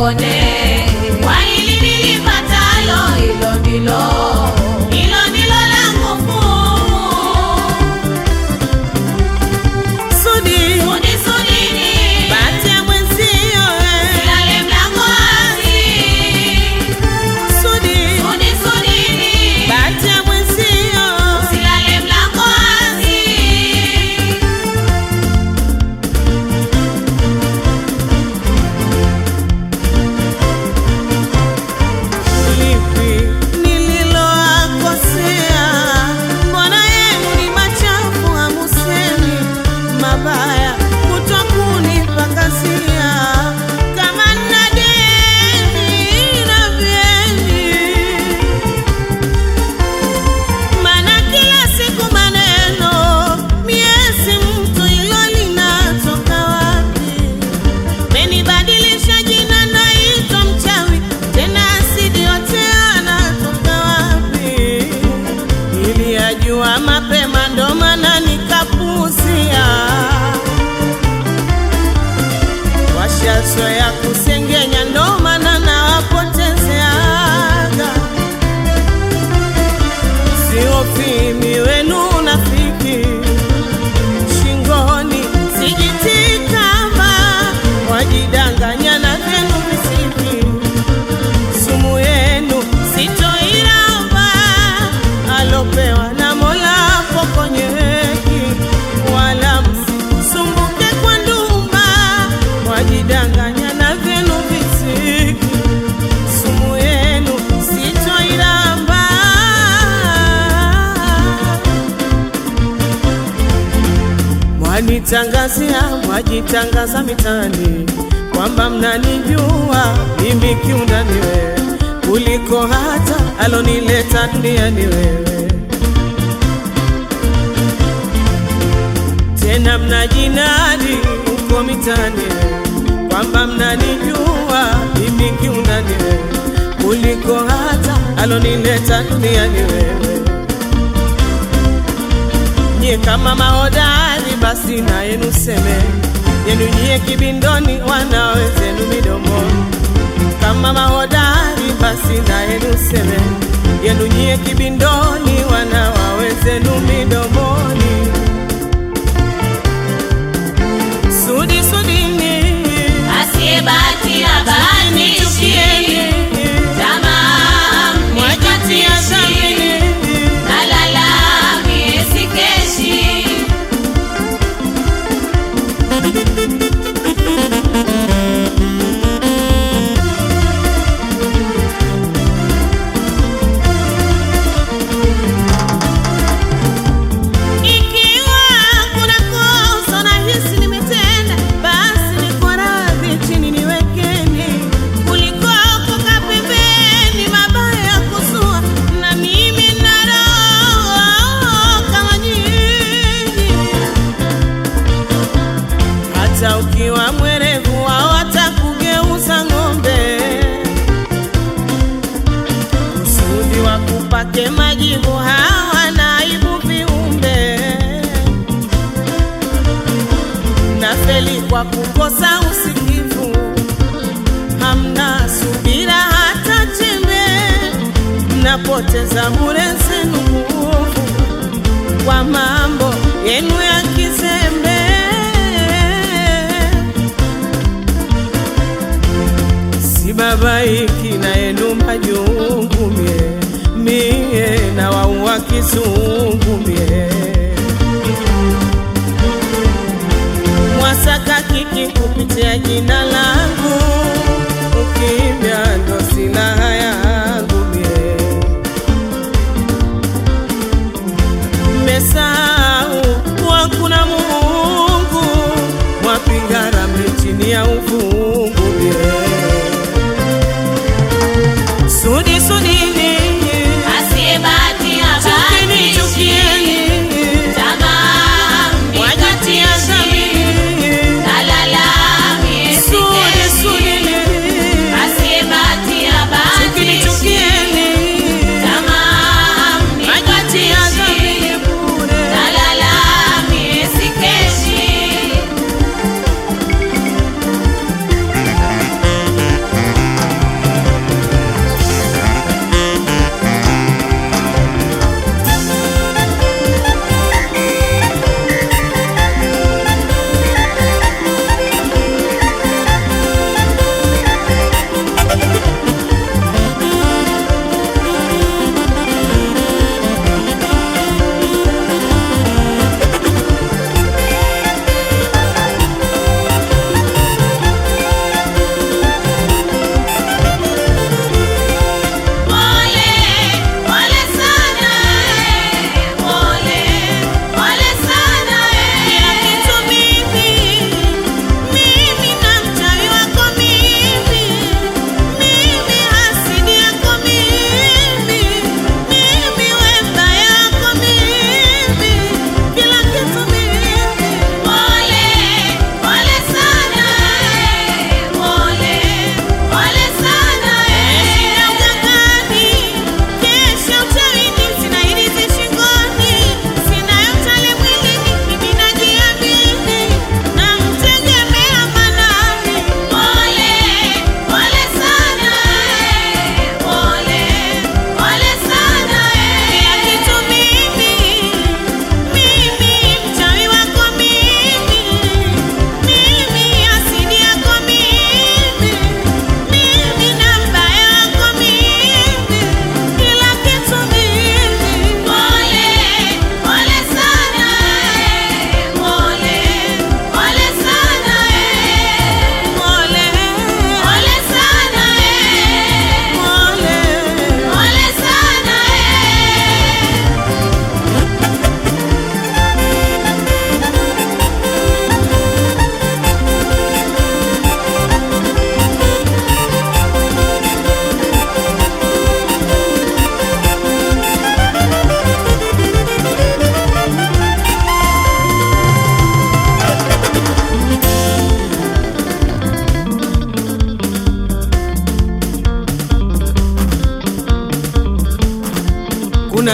nipone. Kwa hili nilipatalo, hilo ndilo hilo ndilo langu kuu. Sudi, Sudi sudini, bahati ya mwenzio eh. silale mlango wazi. Sudi, Sudi sudini, bahati ya mwenzio silale mlango wazi. lipi nililoakosea? Mbona yenu ni machafu, hamusemi mabaya, kutwa kunipakazia kama nina deni na vyeni Mana kila siku maneno, miezi mtu ilo linatoka wapi? Menibadilisha jina naitwa mchawi, tena asidi yote anatoka wapi? Niliyajua mapema ndo maana nikapuzia. Washazoea kusengenya ndo maana nawapotezeaga siofimi wenu unafiki shingoni sijitikama wajidanganya na vyenu visiki sumu yenu sitoiramba alopewa na mola pokonyeki wala msisumbuke kwa ndumba wajidanganya na vyenu visiki sumu yenu sitoiramba. Mwanitangazia, mwajitangaza mitani kwamba mnanijua mimi kiundani wewe kuliko hata alonileta duniani wewe. Tena mnajinadi huko mitani kwamba mnanijua mimi kiundani wewe kuliko hata alonileta duniani wewe. Nyie kama mahodari, basi na yenu seme yenu nyie kibindoni, wanawezenu midomoni. Kama mahodari, basi na yenu seme yenu nyie kibindoni, wanawawezenu midomoni. Sudi sudini, Asiyebahatia bahatishi, nichukieni, tamaa mwajitia mnikatishi, dhamini. nalala miezi keshi. Ikiwa kuna kosa nahisi nimetenda, basi niko radhi chini niwekeni, kuliko kukaa pembeni, mabaya ya kuzua, na mimi nina roho kama nyinyi. Hata ukiwa mwerevu wao watakugeuza ng'ombe, kusudi wakupake majibu hawa na aibu viumbe na feli kwa kukosa usikivu, hamna subira hata chembe, mnapoteza bure zenu nguvu kwa mambo yenu ya kizembe. Sibabaiki na yenu majungu mie, mie na waua kizungu mie mwasaka kiki kupitia jina langu, ukimya ndo silaha yangu mie. Mmesahau kuwa kuna Mungu, mwapiga ramli chini ya ufungu mie. Sudi sudini, Asiyebahatia chukini bahatishi, chukieni, tamaa wajitia mnikatishi, dhamini. nalala miezi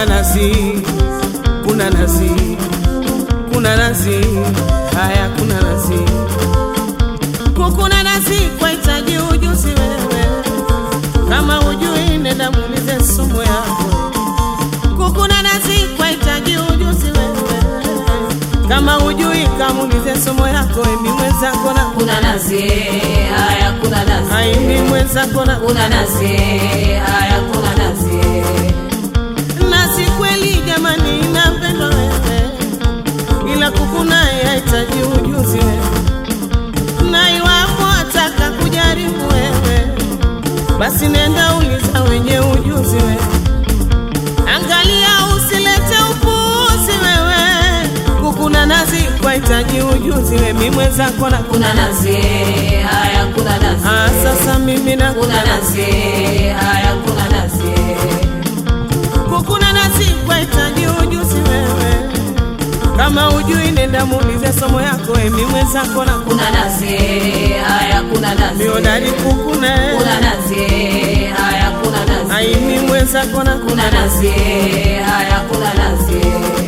kuna nazi, kuna nazi, kuna nazi, haya kuna nazi, kukuna nazi kwa hitaji ujuzi wewe, kama hujui nenda muulize somo yako. Kukuna nazi kwa hitaji ujuzi wewe, kama hujui kamuulize somo yako. Emi mwenzako na kuna nazi haya kuna nazi haimi mwenzako na kuna nazi haya kuna nazi nasi kweli jamani, inapendwa wewe, ila kukuna yahitaji ujuzi wewe, na iwapo ataka kujaribu wewe, basi nenda uliza wenye ujuzi wewe, angalia usilete upuuzi wewe, kukuna nazi kwa hitaji ujuzi wewe, mimi mwenzako na kuna nazi haya kuna nazi Ah, sasa mimi na kuna nazi haya kuna nazi kukuna nasi kwa hitaji ujuzi wewe, kama ujui nenda muulize somo yako, emi mwenzako na kuna nazi haya kuna nazi miodari kukuna kuna nazi haya kuna nazi aimi mwenzako na kuna nazi haya kuna nazi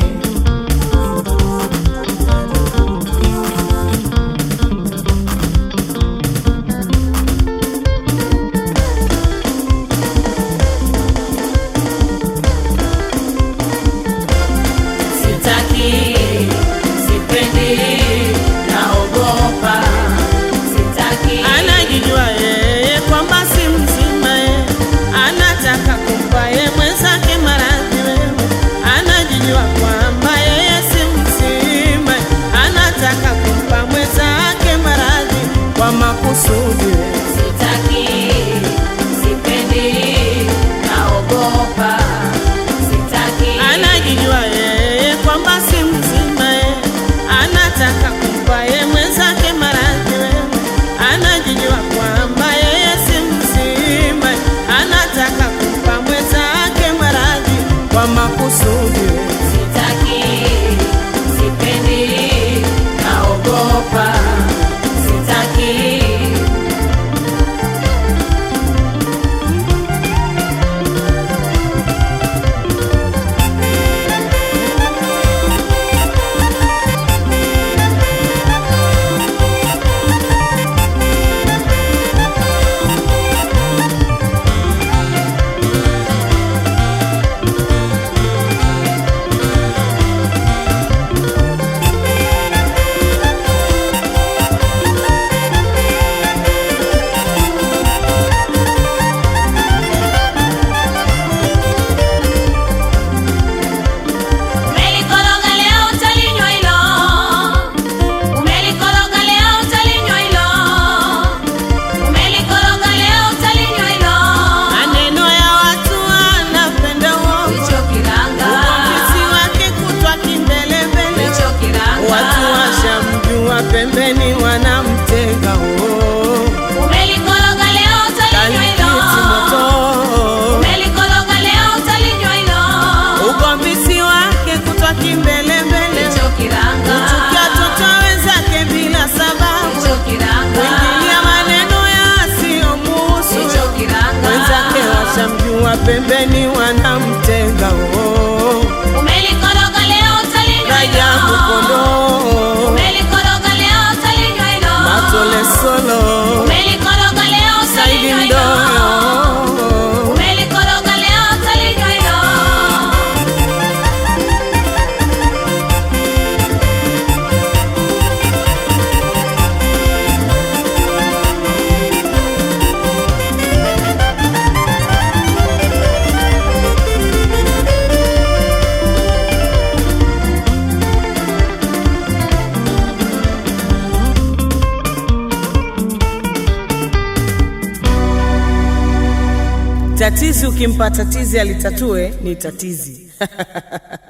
sitaki sipendi naogopa sitaki anajijua yeye kwamba si mzima ye, anataka kumpa ye mwenzake maradhi wewe, anajijua kwamba yeye si mzima, anataka kumpa mwenzake maradhi kwa makusudi wewe. sitaki sipendi naogopa sitaki anajijua yeye kwamba si mzima ye, anataka kumpa ye mwenzake maradhi wewe, anajijua kwamba yeye si mzima, anataka kumpa mwenzake maradhi kwa makusudi wewe. sitaki sipendi naogopa sitaki Umelikoroga leo utalinywa hilo, umelikoroga leo utalinywa hilo, umelikoroga leo utalinywa hilo. Maneno ya watu anapenda uongo, Hicho kiranga, uvumbuzi wake kutwa kimbelembele, hicho kiranga. watu washamjua pembeni wanamtega oh. Umelikoroga leo utalinywa hilo, Kalikiti moto umelikoroga leo utalinywa hilo. ugombisi wake kutwa kimbelembele, Hicho kiranga, kuchukia toto wenzake bila sababu, hicho kiranga, kuingilia maneno yasiyomuhusu, hicho kiranga. wenzake washamjua pembeni wanamtega oh. Umelikoroga leo utalinywa Rajabu hilo. kondoo Umelikoroga leo utalinywa hilo. matole solo Umelikoroga leo Saidi utalinywa hilo. Mdoyo Umelikoroga leo utalinywa hilo. tatizi ukimpa tatizi alitatue ni tatizi